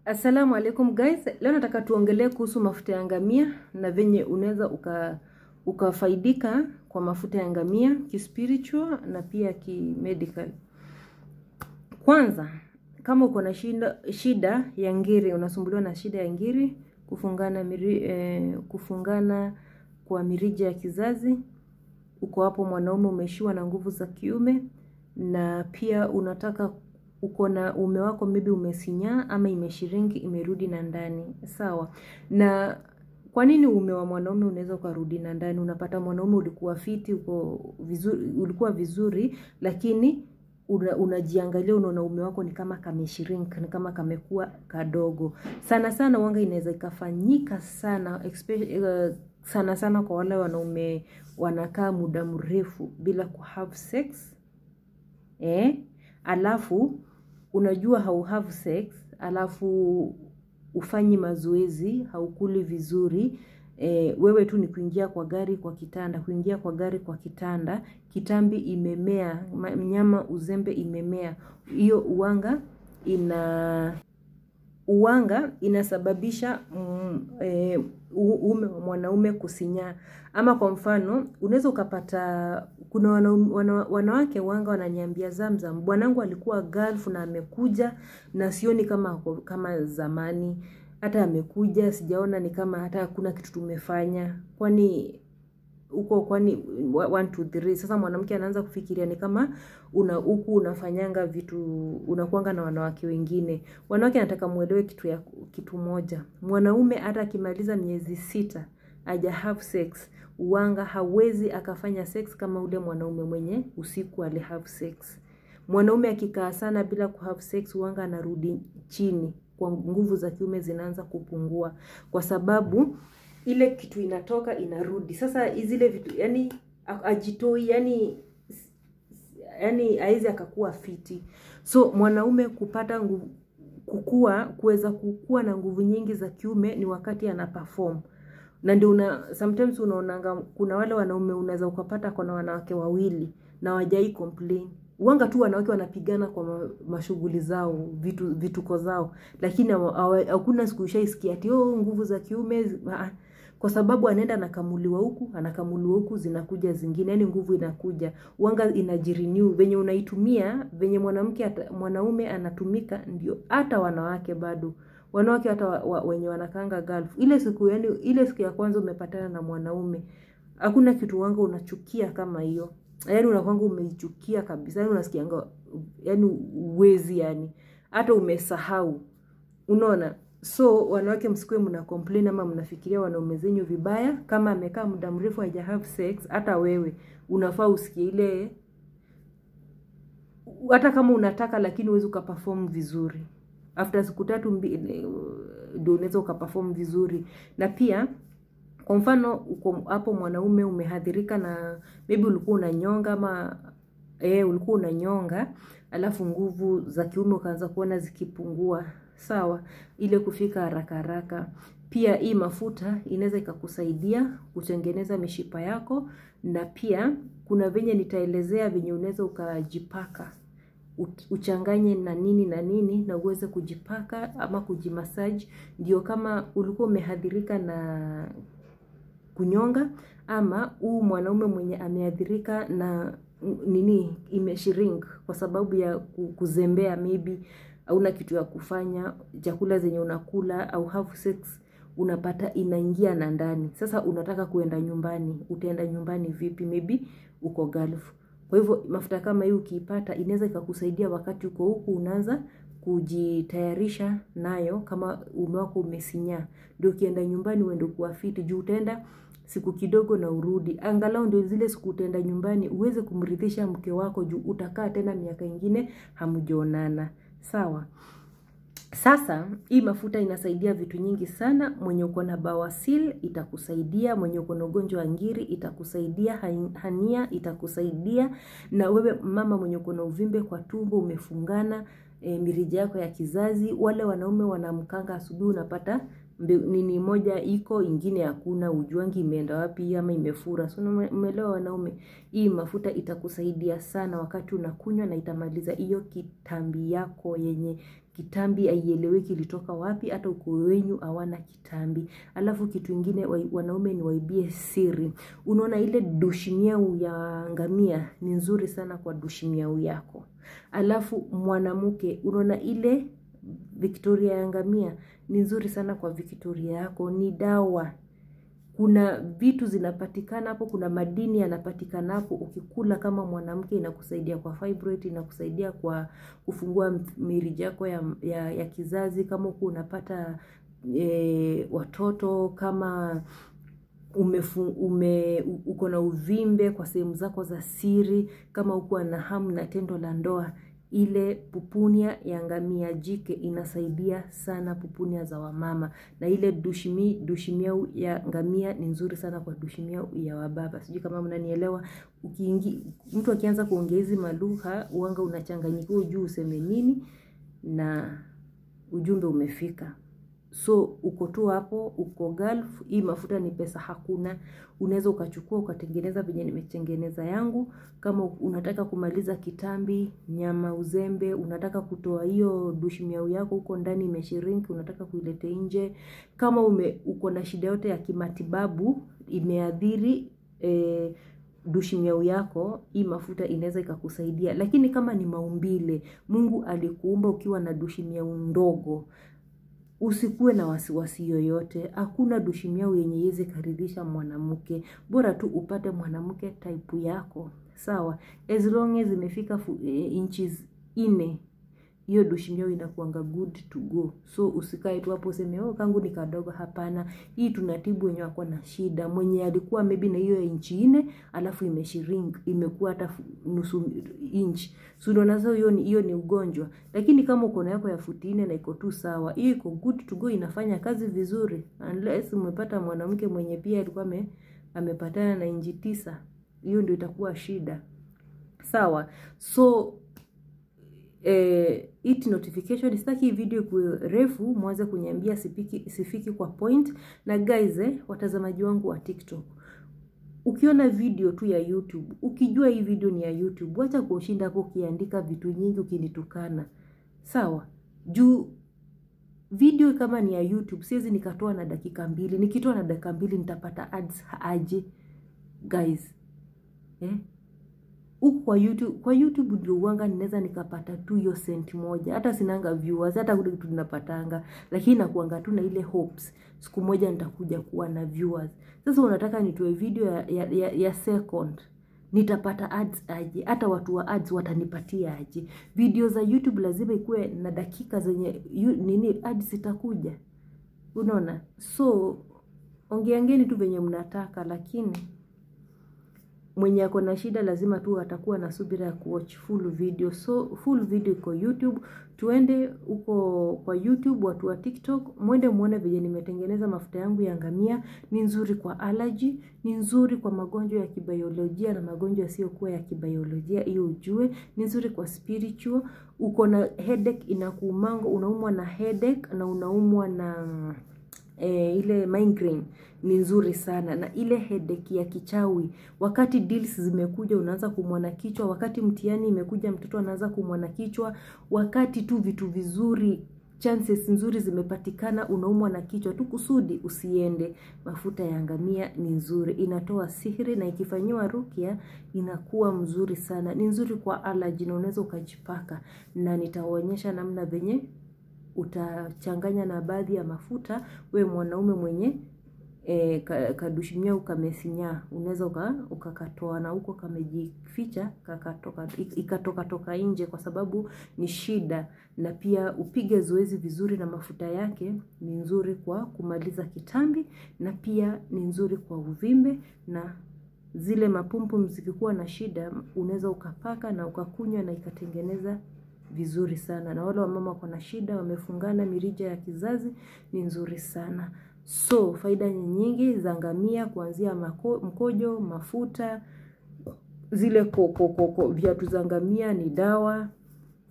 Assalamu alaikum guys, leo nataka tuongelee kuhusu mafuta ya ngamia na venye unaweza uka ukafaidika kwa mafuta ya ngamia kispiritual na pia kimedical. Kwanza, kama uko na shida, shida ya ngiri, unasumbuliwa na shida ya ngiri, kufungana miri, eh, kufungana kwa mirija ya kizazi, uko hapo mwanaume umeishiwa na nguvu za kiume na pia unataka uko na ume wako maybe umesinyaa ama imeshiringi imerudi na ndani sawa na kwa nini ume wa mwanaume unaweza ukarudi na ndani unapata mwanaume ulikuwa fiti uko vizuri, ulikuwa vizuri lakini una, unajiangalia unaona ume wako ni kama kameshirink ni kama kamekuwa kadogo sana sana wanga inaweza ikafanyika sana especially, uh, sana sana kwa wale wanaume wanakaa muda mrefu bila ku have sex eh? alafu unajua hau have sex alafu ufanyi mazoezi haukuli vizuri e, wewe tu ni kuingia kwa gari kwa kitanda kuingia kwa gari kwa kitanda kitambi imemea mnyama uzembe imemea hiyo uwanga ina uwanga inasababisha mm, e, ume wa mwanaume kusinyaa ama kwa mfano unaweza ukapata kuna wana, wana, wanawake wanga wananiambia zamzam bwanangu alikuwa gulf na amekuja na sioni kama kama zamani hata amekuja sijaona ni kama hata hakuna kitu tumefanya kwani huko kwani one, two, three. Sasa mwanamke anaanza kufikiria ni kama una huku unafanyanga vitu unakuanga na wanawake wengine. Wanawake anataka muelewe kitu ya kitu moja. Mwanaume hata akimaliza miezi sita aja have sex, uwanga hawezi akafanya sex kama ule mwanaume mwenye usiku ali have sex. Mwanaume akikaa sana bila ku have sex, uwanga anarudi chini, kwa nguvu za kiume zinaanza kupungua kwa sababu ile kitu inatoka inarudi sasa zile vitu yani ajitoi yani yani haizi akakuwa fiti so mwanaume kupata nguvu kukua kuweza kukua na nguvu nyingi za kiume ni wakati ana perform na ndio una sometimes unaonanga kuna wale wanaume unaweza ukapata kuna wanawake wawili na wajai complain wanga tu wanawake wanapigana kwa mashughuli zao vitu vituko zao lakini hakuna siku ushaisikia ati oh, nguvu za kiume kwa sababu anaenda anakamuliwa huku anakamuliwa huku zinakuja zingine yani nguvu inakuja wanga inajirenew venye unaitumia venye mwanamke mwanaume anatumika ndio hata wanawake bado wanawake hata wa, wa, wenye wanakanga gulf ile siku yani ile siku ya kwanza umepatana na mwanaume hakuna kitu wanga unachukia kama hiyo yani unakwanga umeichukia kabisa yani unasikianga yani uwezi yani hata umesahau unaona so wanawake msikuwe mna complain ama mnafikiria wanaume zenyu vibaya kama amekaa muda mrefu haja have sex hata wewe unafaa usikie ile hata kama unataka lakini huwezi ukaperform vizuri after siku tatu ndio unaweza ukaperform vizuri na pia kwa mfano uko hapo mwanaume umehadhirika na maybe ulikuwa unanyonga ama eh, ulikuwa unanyonga alafu nguvu za kiume ukaanza kuona zikipungua sawa ile kufika haraka haraka pia hii mafuta inaweza ikakusaidia kutengeneza mishipa yako na pia kuna venye nitaelezea venye unaweza ukajipaka uchanganye na nini na nini na uweze kujipaka ama kujimasaji ndio kama ulikuwa umehadhirika na kunyonga ama huu mwanaume mwenye ameadhirika na nini imeshirink kwa sababu ya kuzembea maybe hauna kitu ya kufanya chakula zenye unakula au have sex unapata inaingia na ndani sasa unataka kuenda nyumbani utaenda nyumbani vipi maybe uko gulf kwa hivyo mafuta kama hii ukiipata inaweza ikakusaidia wakati uko huku unaanza kujitayarisha nayo kama ume wako umesinyaa ndio ukienda nyumbani uende kuwa fiti juu utaenda siku kidogo na urudi angalau ndio zile siku utaenda nyumbani uweze kumridhisha mke wako juu utakaa tena miaka ingine hamjaonana sawa sasa hii mafuta inasaidia vitu nyingi sana mwenye uko na bawasil itakusaidia mwenye uko na ugonjwa wa ngiri itakusaidia hania itakusaidia na wewe mama mwenye uko na uvimbe kwa tumbo umefungana e, mirija yako ya kizazi wale wanaume wanamkanga asubuhi unapata nini moja iko ingine hakuna, ujuangi imeenda wapi ama imefura. So umeelewa wanaume, hii mafuta itakusaidia sana wakati unakunywa na itamaliza hiyo kitambi yako yenye kitambi haieleweki ilitoka wapi, hata ukoo wenyu hawana kitambi. Alafu kitu ingine wanaume ni waibie siri. Unaona ile dushimiau ya ngamia ni nzuri sana kwa dushimiau yako. Alafu mwanamke unaona ile Victoria ya ngamia ni nzuri sana kwa Victoria yako, ni dawa. Kuna vitu zinapatikana hapo, kuna madini yanapatikana hapo. Ukikula kama mwanamke, inakusaidia kwa fibroid, inakusaidia kwa kufungua mirija yako ya, ya, ya kizazi. Kama huku unapata e, watoto kama umefu, ume uko na uvimbe kwa sehemu zako za siri, kama uko na hamu na tendo la ndoa ile pupunia ya ngamia jike inasaidia sana pupunia za wamama, na ile dushimi dushimiau ya ngamia ni nzuri sana kwa dushimiau ya wababa. Sijui kama mnanielewa. Ukiingi mtu akianza kuongea hizi malugha uanga unachanganyikiwa, ujui useme nini na ujumbe umefika. So uko tu hapo, uko Gulf. Hii mafuta ni pesa hakuna, unaweza ukachukua ukatengeneza venye nimetengeneza yangu. Kama unataka kumaliza kitambi, nyama, uzembe, unataka kutoa hiyo dushimiau yako huko ndani imeshiriki, unataka kuilete nje. Kama ume uko na shida yote ya kimatibabu imeadhiri e, dushimiau yako, hii mafuta inaweza ikakusaidia. Lakini kama ni maumbile, Mungu alikuumba ukiwa na dushimiau ndogo Usikuwe na wasiwasi yoyote. Hakuna dushimiau yenye iweze karidhisha mwanamke, bora tu upate mwanamke type yako, sawa. As long as imefika e, inches nne, hiyo dushimiau inakuanga good to go. So usikae tu hapo useme oh, kangu ni kadogo. Hapana, hii tunatibu wenye wako na shida. Mwenye alikuwa maybe na hiyo inchi nne alafu imeshrink imekuwa hata nusu inch, so unaona hiyo ni hiyo ni ugonjwa. Lakini kama uko na yako ya futi nne na iko tu sawa, hiyo iko good to go, inafanya kazi vizuri, unless umepata mwanamke mwenye pia alikuwa ame, amepatana na inchi tisa, hiyo ndio itakuwa shida, sawa. So Eh, it notification sitaki hii video kuwe refu, mwanze kuniambia sifiki, sifiki kwa point. Na guys eh, watazamaji wangu wa TikTok, ukiona video tu ya YouTube, ukijua hii video ni ya YouTube, wacha kushinda hapo ukiandika vitu nyingi ukinitukana, sawa. Juu video kama ni ya YouTube siwezi nikatoa na dakika mbili. Nikitoa na dakika mbili nitapata ads aje guys eh? Huku kwa YouTube, kwa YouTube ndio uwanga ninaweza nikapata tu hiyo senti moja, hata sinanga viewers, hata kule kitu ninapatanga, lakini nakuanga tu na ile hopes siku moja nitakuja kuwa na viewers. Sasa unataka nitoe video ya, ya, ya, ya second nitapata ads aje? Hata watu wa ads watanipatia aje? Video za YouTube lazima ikuwe na dakika zenye yu, nini ads zitakuja, unaona. So ongeangeni tu venye mnataka, lakini mwenye ako na shida lazima tu atakuwa na subira ya kuwatch full video. So full video iko YouTube, tuende huko kwa YouTube. Watu wa TikTok mwende muone vile nimetengeneza mafuta yangu ya ngamia. Ni nzuri kwa allergy, ni nzuri kwa magonjwa ya kibiolojia na magonjwa yasiyokuwa ya kibiolojia, hiyo ujue. Ni nzuri kwa spiritual. Uko na headache inakuumango, unaumwa na headache na unaumwa na E, ile migraine ni nzuri sana, na ile headache ya kichawi, wakati deals zimekuja unaanza kumwa na kichwa, wakati mtihani imekuja mtoto anaanza kumwa na kichwa, wakati tu vitu vizuri chances nzuri zimepatikana unaumwa na kichwa tu, kusudi usiende. Mafuta ya ngamia ni nzuri, inatoa sihiri na ikifanyiwa rukia inakuwa mzuri sana. Ni nzuri kwa allergy na unaweza ukajipaka, na nitaonyesha namna venye utachanganya na baadhi ya mafuta. We mwanaume mwenye e, kadushimia ukamesinya, unaweza ukakatoa na huko kamejificha kakatoka, ikatoka toka nje, kwa sababu ni shida. Na pia upige zoezi vizuri na mafuta yake ni nzuri kwa kumaliza kitambi, na pia ni nzuri kwa uvimbe na zile mapumpu zikikuwa na shida, unaweza ukapaka na ukakunywa na ikatengeneza vizuri sana. Na wale wamama wako na shida wamefungana mirija ya kizazi ni nzuri sana. So faida nyingi za ngamia kuanzia mako, mkojo, mafuta, zile koko koko, viatu za ngamia ni dawa,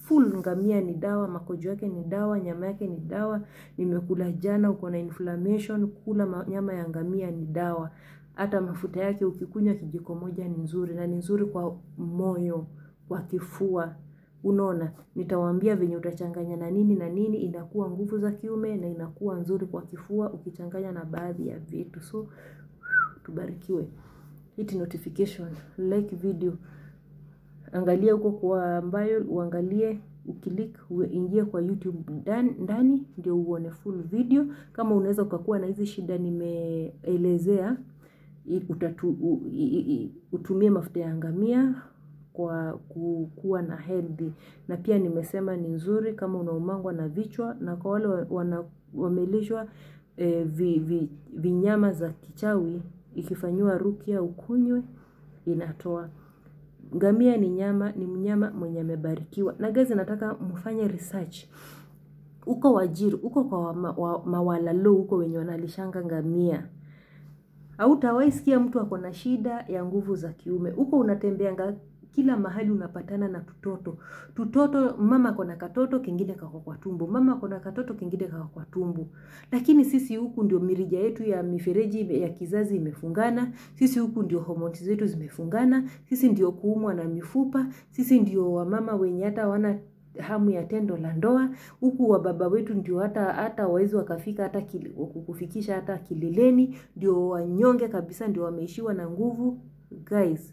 full ngamia ni dawa makojo yake ni dawa nyama yake ni dawa nimekula jana uko na inflammation kula ma- nyama ya ngamia ni dawa hata mafuta yake ukikunywa kijiko moja ni nzuri na ni nzuri kwa moyo kwa kifua unaona nitawaambia venye utachanganya na nini na nini inakuwa nguvu za kiume na inakuwa nzuri kwa kifua ukichanganya na baadhi ya vitu so tubarikiwe hit notification like video angalia huko kwa ambayo uangalie ukilik uingie kwa youtube ndani, ndani ndio uone full video kama unaweza ukakuwa na hizi shida nimeelezea i- utatu, u, i, i, utumie mafuta ya ngamia kwa ku- kuwa na healthy na pia nimesema ni nzuri kama unaumangwa na vichwa na kwa wale wa- wana, wamelishwa eh, vi, vi, vinyama za kichawi ikifanyiwa rukia ukunywe inatoa ngamia ni nyama ni mnyama mwenye amebarikiwa na gazi nataka mfanye research uko wajiri uko kwa wama- wa- mawalalo huko wenye wanalishanga ngamia hautawahi sikia mtu ako na shida ya nguvu za kiume huko unatembeanga kila mahali unapatana na tutoto tutoto mama kona katoto kengine kako kwa tumbo mama kona katoto kengine kako kwa tumbo lakini sisi huku ndio mirija yetu ya mifereji ime- ya kizazi imefungana sisi huku ndio homoni zetu zimefungana sisi ndio kuumwa na mifupa sisi ndio wamama wenye hata wana hamu ya tendo la ndoa huku wababa wetu ndio hata hata wawezi wakafika hata kili, kufikisha hata kileleni ndio wanyonge kabisa ndio wameishiwa na nguvu guys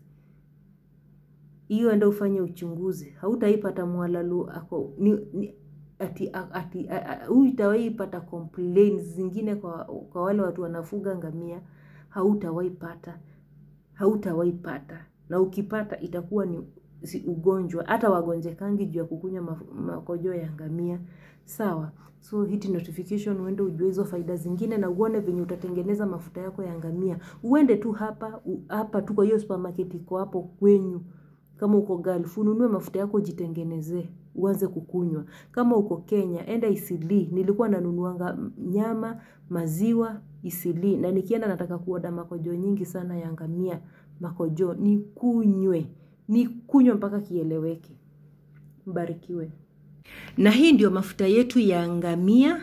hiyo enda ufanye uchunguzi hautaipata mwalalu ako ni, ni, ati ati huyu itawahi pata complaints zingine kwa, kwa wale watu wanafuga ngamia hautawahi pata hautawahi pata na ukipata itakuwa ni si ugonjwa hata wagonjekangi juu ya kukunywa maf- makojo ya ngamia sawa so hiti notification uende ujue hizo faida zingine na uone venye utatengeneza mafuta yako ya ngamia uende tu hapa u, hapa tu kwa hiyo supermarket iko hapo kwenyu kama uko Gulf ununue mafuta yako jitengenezee uanze kukunywa kama uko Kenya enda Isili nilikuwa nanunuanga nyama maziwa Isili na nikienda nataka kuoda makojo nyingi sana ya ngamia makojo nikunywe nikunywe mpaka kieleweke mbarikiwe na hii ndio mafuta yetu ya ngamia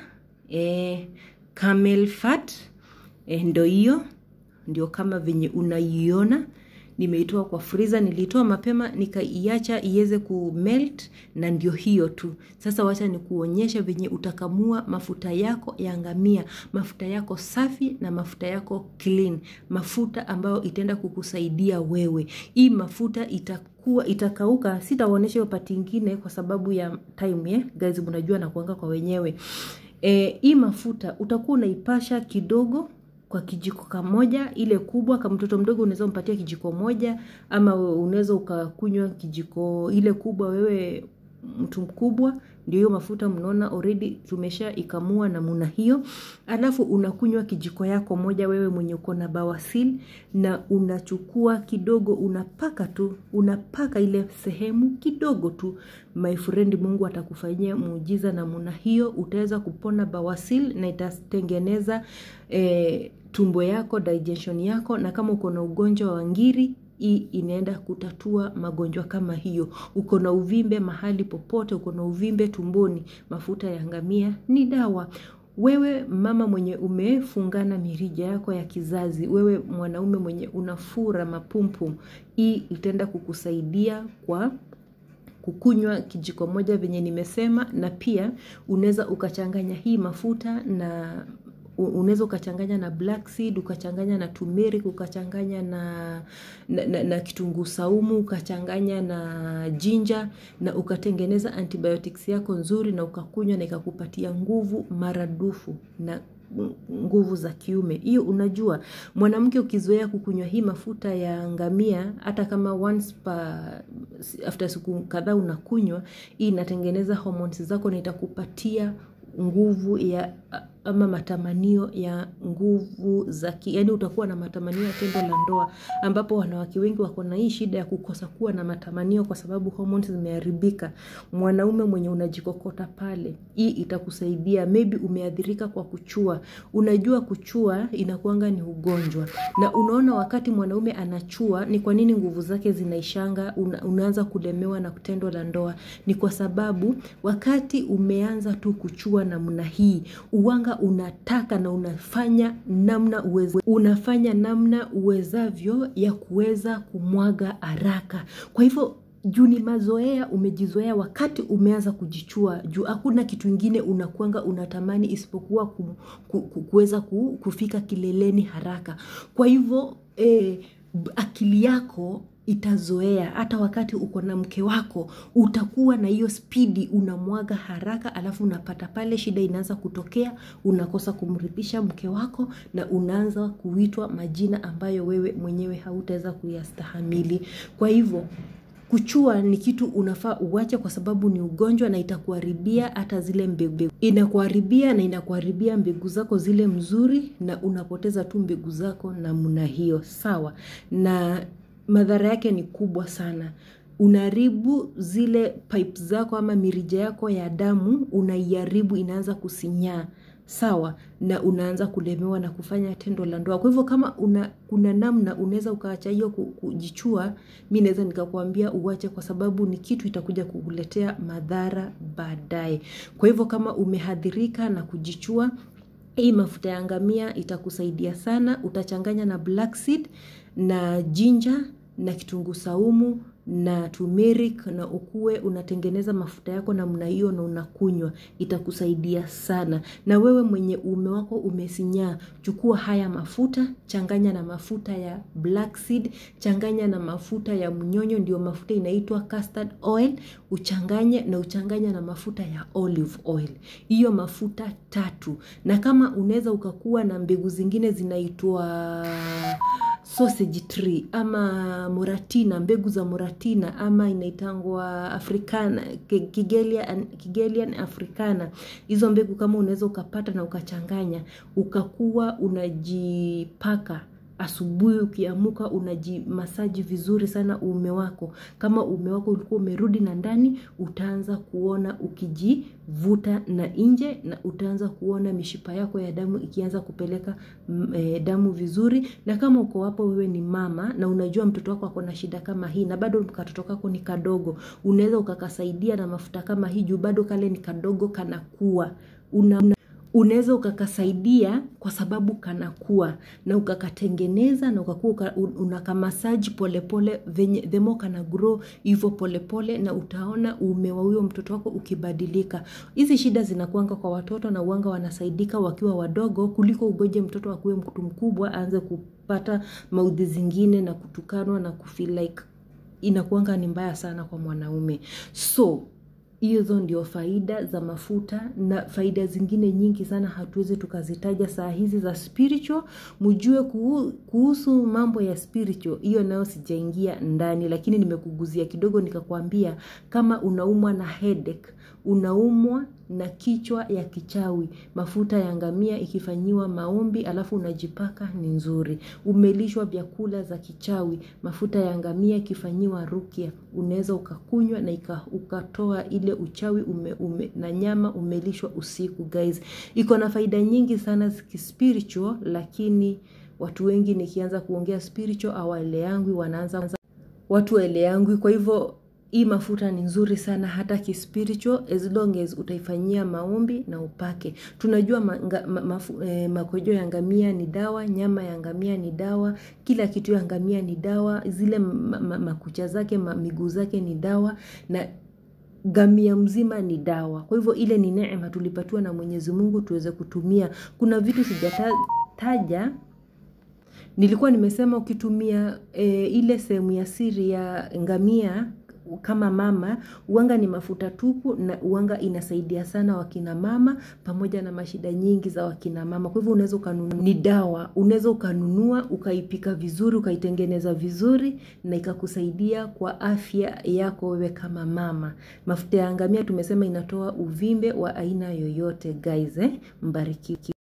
eh, camel fat eh, ndo hiyo ndio kama venye unaiona nimeitoa kwa friza nilitoa mapema nikaiacha iweze kumelt na ndio hiyo tu sasa wacha nikuonyesha venye utakamua mafuta yako ya ngamia mafuta yako safi na mafuta yako clean mafuta ambayo itaenda kukusaidia wewe hii mafuta itakuwa itakauka sitawaonyesha hiyo pati ingine kwa sababu ya time eh? guys mnajua nakuanga kwa wenyewe eh, hii mafuta utakuwa unaipasha kidogo kwa kijiko kamoja ile kubwa kama mtoto mdogo unaweza umpatia kijiko moja ama unaweza ukakunywa kijiko ile kubwa wewe mtu mkubwa ndio hiyo mafuta mnaona already tumesha ikamua namuna hiyo alafu unakunywa kijiko yako moja wewe mwenye uko na bawasili na unachukua kidogo unapaka tu unapaka ile sehemu kidogo tu my friend mungu atakufanyia muujiza namuna hiyo utaweza kupona bawasili na itatengeneza eh, tumbo yako digestion yako na kama uko na ugonjwa wa ngiri hii inaenda kutatua magonjwa kama hiyo uko na uvimbe mahali popote uko na uvimbe tumboni mafuta ya ngamia ni dawa wewe mama mwenye umefungana mirija yako ya kizazi wewe mwanaume mwenye unafura mapumpum hii itaenda kukusaidia kwa kukunywa kijiko moja venye nimesema na pia unaweza ukachanganya hii mafuta na unaweza ukachanganya na black seed ukachanganya na turmeric ukachanganya na, na, na, na kitunguu saumu ukachanganya na jinja na ukatengeneza antibiotics yako nzuri na ukakunywa na ikakupatia nguvu maradufu na nguvu za kiume hiyo unajua mwanamke ukizoea kukunywa hii mafuta ya ngamia hata kama once pa after siku kadhaa unakunywa hii inatengeneza hormones zako na itakupatia nguvu ya ama matamanio ya nguvu za ki, yani utakuwa na matamanio ya tendo la ndoa, ambapo wanawake wengi wako na hii shida ya kukosa kuwa na matamanio kwa sababu hormones zimeharibika. Mwanaume mwenye unajikokota pale, hii itakusaidia. Maybe umeathirika kwa kuchua, unajua kuchua inakuanga ni ugonjwa, na unaona wakati mwanaume anachua, ni kwa nini nguvu zake zinaishanga, una, unaanza kulemewa na tendo la ndoa, ni kwa sababu wakati umeanza tu kuchua namna hii uwanga unataka na unafanya namna uweze, unafanya namna uwezavyo ya kuweza kumwaga haraka. Kwa hivyo juu ni mazoea, umejizoea wakati umeanza kujichua, juu hakuna kitu ingine unakwanga unatamani isipokuwa ku, ku, ku, kuweza ku, kufika kileleni haraka. Kwa hivyo eh, akili yako itazoea hata wakati uko na mke wako utakuwa na hiyo spidi unamwaga haraka alafu unapata pale shida inaanza kutokea unakosa kumridhisha mke wako na unaanza kuitwa majina ambayo wewe mwenyewe hautaweza kuyastahamili kwa hivyo kuchua ni kitu unafaa uwache kwa sababu ni ugonjwa na itakuharibia hata zile mbegu inakuharibia na inakuharibia mbegu zako zile mzuri na unapoteza tu mbegu zako namna hiyo sawa na madhara yake ni kubwa sana unaharibu zile pipe zako ama mirija yako ya damu unaiharibu inaanza kusinyaa sawa na unaanza kulemewa na kufanya tendo la ndoa kwa hivyo kama una, kuna namna unaweza ukaacha hiyo kujichua mi naweza nikakwambia uwache kwa sababu ni kitu itakuja kukuletea madhara baadaye kwa hivyo kama umehadhirika na kujichua hii mafuta ya ngamia itakusaidia sana utachanganya na black seed na ginger na kitunguu saumu na turmeric na ukuwe unatengeneza mafuta yako namna hiyo na unakunywa itakusaidia sana na wewe mwenye uume wako umesinyaa chukua haya mafuta changanya na mafuta ya black seed changanya na mafuta ya mnyonyo ndio mafuta inaitwa custard oil uchanganye na uchanganya na mafuta ya olive oil hiyo mafuta tatu na kama unaweza ukakuwa na mbegu zingine zinaitwa sausage tree ama moratina mbegu za moratina ama inaitangwa africana kigelian, kigelian africana hizo mbegu kama unaweza ukapata na ukachanganya ukakuwa unajipaka asubuhi ukiamuka unajimasaji vizuri sana uume wako kama uume wako ulikuwa umerudi na ndani utaanza kuona ukijivuta na nje na utaanza kuona mishipa yako ya damu ikianza kupeleka e, damu vizuri na kama uko hapo wewe ni mama na unajua mtoto wako ako na shida kama hii na bado katoto kako ni kadogo unaweza ukakasaidia na mafuta kama hii juu bado kale ni kadogo kanakuwa una, una unaweza ukakasaidia kwa sababu kanakuwa na ukakatengeneza na ukakuwa uka, unakamasaji polepole venye themo kana grow hivyo polepole na utaona uume wa huyo mtoto wako ukibadilika hizi shida zinakuanga kwa watoto na uanga wanasaidika wakiwa wadogo kuliko ugoje mtoto akuwe mtu mkubwa aanze kupata maudhi zingine na kutukanwa na kufeel like inakuanga ni mbaya sana kwa mwanaume so hizo ndio faida za mafuta na faida zingine nyingi sana hatuwezi tukazitaja saa hizi za spiritual mjue kuhusu mambo ya spiritual hiyo nayo sijaingia ndani lakini nimekuguzia kidogo nikakwambia kama unaumwa na headache unaumwa na kichwa ya kichawi mafuta ya ngamia ikifanyiwa maombi alafu unajipaka ni nzuri umelishwa vyakula za kichawi mafuta ya ngamia ikifanyiwa rukia unaweza ukakunywa na ika, ukatoa ile uchawi ume, ume, na nyama umelishwa usiku guys iko na faida nyingi sana kispiritual lakini watu wengi nikianza kuongea spiritual awaeleangwi wanaanza watu waeleangwi kwa hivyo hii mafuta ni nzuri sana hata kispiritual as long as utaifanyia maombi na upake tunajua manga, ma, mafu, eh, makojo ya ngamia ni dawa nyama ya ngamia ni dawa kila kitu ya ngamia ni dawa zile ma, ma, makucha zake ma, miguu zake ni dawa na gamia mzima ni dawa kwa hivyo ile ni neema tulipatiwa na mwenyezi mungu tuweze kutumia kuna vitu sijataja nilikuwa nimesema ukitumia e, ile sehemu ya siri ya ngamia kama mama uanga ni mafuta tupu na uanga inasaidia sana wakina mama pamoja na mashida nyingi za wakina mama kwa hivyo unaweza ukanunua ni dawa unaweza ukanunua ukaipika vizuri ukaitengeneza vizuri na ikakusaidia kwa afya yako wewe kama mama mafuta ya ngamia tumesema inatoa uvimbe wa aina yoyote guys eh? mbariki